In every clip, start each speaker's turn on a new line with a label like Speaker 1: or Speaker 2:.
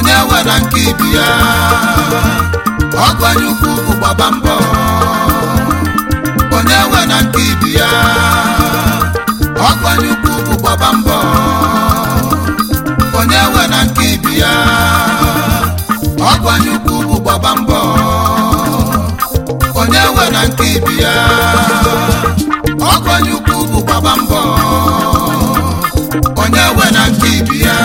Speaker 1: onye nwe na nke ibi ya ọgwanye ukwu bụ gbaba mbọ onye nwe na nke ibi ya ọgwanye ukwu bụ gbaba mbọ onye nwe na nke ibi ya ọgwanye ukwu bụ gbaba mbọ onye nwe na nke ibi ya ọgwanye ukwu bụ gbaba mbọ onye nwe na nke ibi ya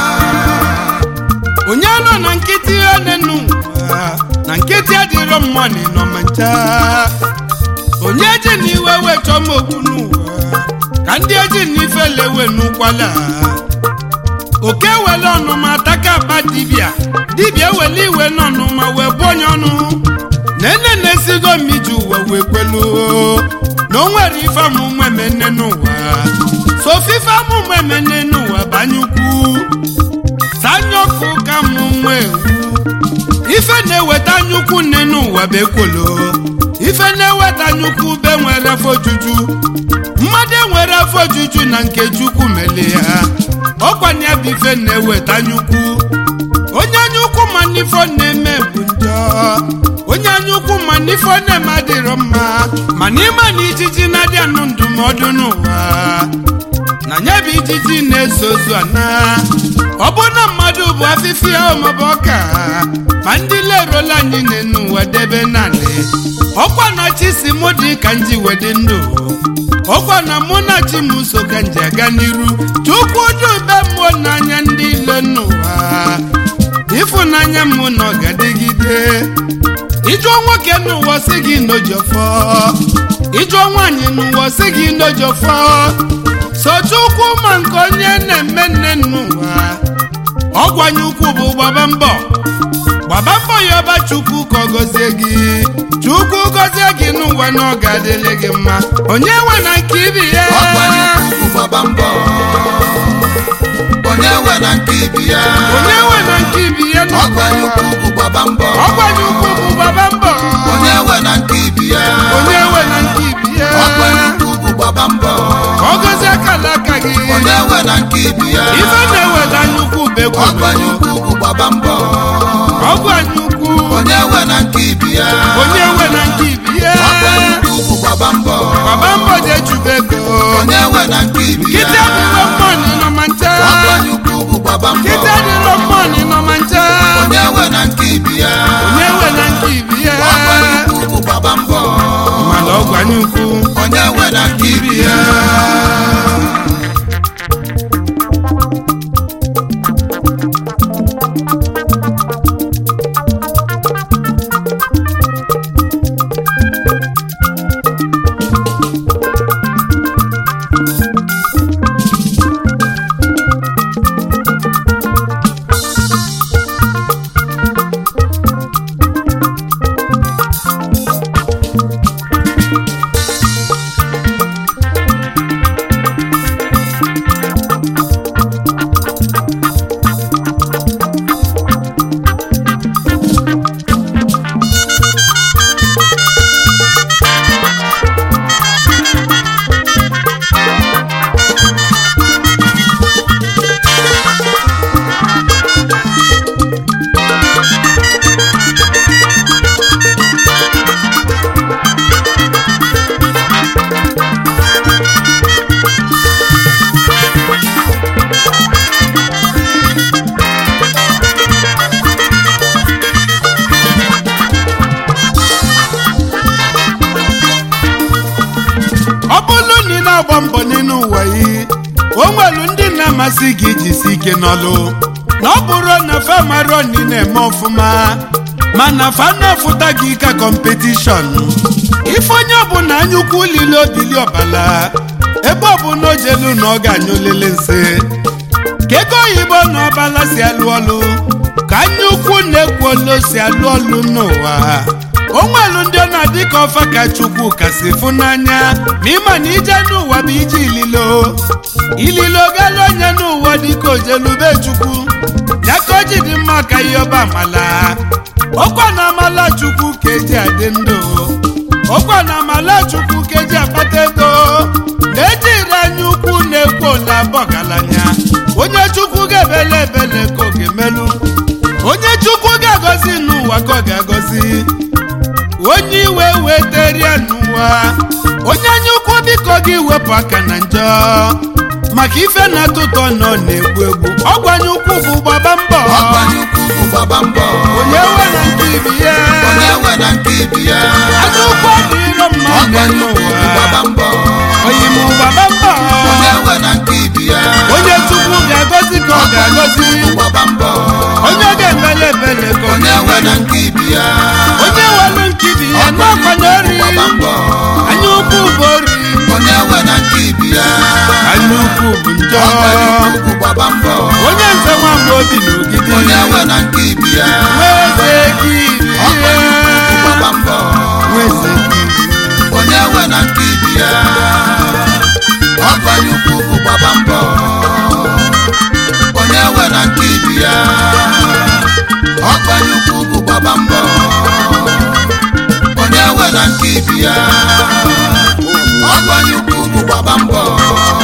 Speaker 2: onye nọ na nkịtị onenu na nkịtị adịrọ mmanụ nọ ma ncha onye ji n'iwe wechọ m okwu n'ụwa ka ndị eji n'ife lewe n'ụkwala oke wele ọnụma taka akpa dibịa dibịa wele iwe n'ọnụma wee bụ onye ọnụ nene na-esigo mmiji ụwa wee kwelu na o nwere ife amụmụ emene n'ụwa sofife amụmụ emene n'ụwa banye ukwu sanyoku ka mụ nwa ewu ife na-eweta anyukwu nne n'ụwa bụ ekwolo ife na-eweta anyukwu be nwere afọ ojuju mmadụ enwere afọ ojuju na nke chukwu mele ya ọkwanye bụ ife na-eweta anyukwu onye anyukwu ma n'ifo na-eme bụ njọ onye anyukwu ma n'ifo na-eme adịrọ mma mana ịma na ijiji na-adị anụ ndụmọdụ n'ụwa na nya bụ ijiji na-eso ozu ana ọ bụ na mmadụ bụ afịfịa maọbụ ọka ma ndị leruola anyị n'enu ụwa debe naanị ọkwa na chi si mụ dị ka nji wedị ndụ ọkwa na mụ na chi m so ka nji aga n'iru chukwu dube mmụọ n'anya ndị ilo n'ụwa ịfụnanya m na ọ ga-adịgide ịjụọ nwoke n'ụwa si gị n'ojofọ ịjụọ nwaanyị n'ụwa si gị n'ojofọ sochukwu ma nke onye na-eme nne n'ụwa ọgwanye ukwu bụ gbaba mbọ gbaba mbọ ya ọba chukwu ka ọ gọzie gị chukwu gọzie gị n'ụwa na ọ ga-adịrị gị mma onye nwe na nke ibi ya
Speaker 1: ọgwanye ukwu bụ gbaba mbọ onye nwe na nke ibi ya
Speaker 2: onye nwe na nke ibi ya n'ụwa.
Speaker 1: ọgwanye ukwu bụ gbaba mbọ
Speaker 2: ọgwanye ukwu bụ gbaba mbọ
Speaker 1: onye nwe na nke ibi ya
Speaker 2: onye nwe na nke ibi ya
Speaker 1: ọgwanye ukwu bụ gbaba mbọ
Speaker 2: ka ọ gọzie akala aka gị
Speaker 1: onye nwe na nke ibi ya
Speaker 2: ife na-eweta nnukwu bekwa
Speaker 1: ọgwanye ukwu bụ gbaba mbọ
Speaker 2: ọgwanye ukwu
Speaker 1: onye nwe na nke ibi ya
Speaker 2: onye nwe na nke ibi ya
Speaker 1: ọgwanye ukwu bụ gbaba mbọ
Speaker 2: gbaba mbọ jee chube ego
Speaker 1: onye nwe na nke ibi ya
Speaker 2: kịta adịrọ mmọnị nọ ma ncha
Speaker 1: ọgwanye ukwu bụ gbaba mbọ
Speaker 2: kịta adịrọ mmọnị nọ ma ncha
Speaker 1: onye nwe na nke ibi ya
Speaker 2: onye nwe na nke ibi ya
Speaker 1: ọgwanye ukwu bụ gbaba mbọ
Speaker 2: mana ọgwanye ukwu
Speaker 1: onye nwe na nke ibi ya
Speaker 2: ọ bụrụ na ị na-agba mbọ n'elu ụwa yi o nwelu ndị na-amasị gị ijisi ike n'ọlụ na ọ bụrụ na fa marọ na ị na-eme ọfụma mana fa na-afụta gị ka kọmpetishọn ife onye ọbụla anyukwu lili obili ọbala ebe ọbụla o jelu na ọ ga-anyụ lele nse ka ego oyibo na ọbala si alụ ọlụ ka anyukwu na-ekwu olu si alụ ọlụ n'ụwa o nwelu ndị ọ na-adị ka ọfa ka chukwu kasị fụ n'anya ma ịma na ije n'ụwa bụ ije ililo ililo gala onye n'ụwa dịka ojelube chukwu ya ka o ji dị mma ka ihe ọba amala ọkwa na amala chukwu ka eji adị ndụ ọkwa na amala chukwu ka eji akpata ego na-ejiri anya ukwu na-ekwo na abọgalanya onye chukwu ga-ebele ebele ka oge melu onye chukwu ga-agọzi n'ụwa ka ọ ga-agọzi onye iwe weteria n'ụwa onye anya ukwu biko gị wepụ aka na njọ maka ife na-atọ ụtọ nọ na-egbu egbu ọgwanye ukwu bụ gbaba mbọ
Speaker 1: ọgbanye ukwu bụ gbaba mbọ
Speaker 2: onye we na nke ibi ya
Speaker 1: onye nwe na nke ibi ya
Speaker 2: anya ukwu adịrọ mma
Speaker 1: ọgbanye ukwu bụ gbaba
Speaker 2: n'ụwa
Speaker 1: mbọ
Speaker 2: onye mụ gbaba mbọ
Speaker 1: onye nwe na nke ibi ya
Speaker 2: onye chukwu ga-agọzi ka ọ ga-agọzi
Speaker 1: bụ gbaba mbọ
Speaker 2: onye ga-emele ebele ka ọ
Speaker 1: onye nwe na
Speaker 2: ga-emele
Speaker 1: nke ibi ya
Speaker 2: onye welu nke ibi ya n'ọkwanye ori
Speaker 1: gbaba mbọ
Speaker 2: anya ukwu bụ ori
Speaker 1: onye nwe na nke ibi ya
Speaker 2: anya ukwu bụ njọ
Speaker 1: ọgbanye ukwu bụ gbaba mbọ
Speaker 2: onye nze nwamba obi n'ogidi
Speaker 1: onye nwe na nke ibi ya
Speaker 2: nweze kiri
Speaker 1: ọgbanye ukwu bụ gbaba mbọ
Speaker 2: nweze kiri
Speaker 1: onye nwe na nke ibi ya ọgbanye ukwu bụ gbaba mbọ onye nwe na nke ibi ya ọgbanye ukwu bụ gbaba mbọ onye nwe na nke ibi ya ọgbanye ukwu bụ gbaba mbọ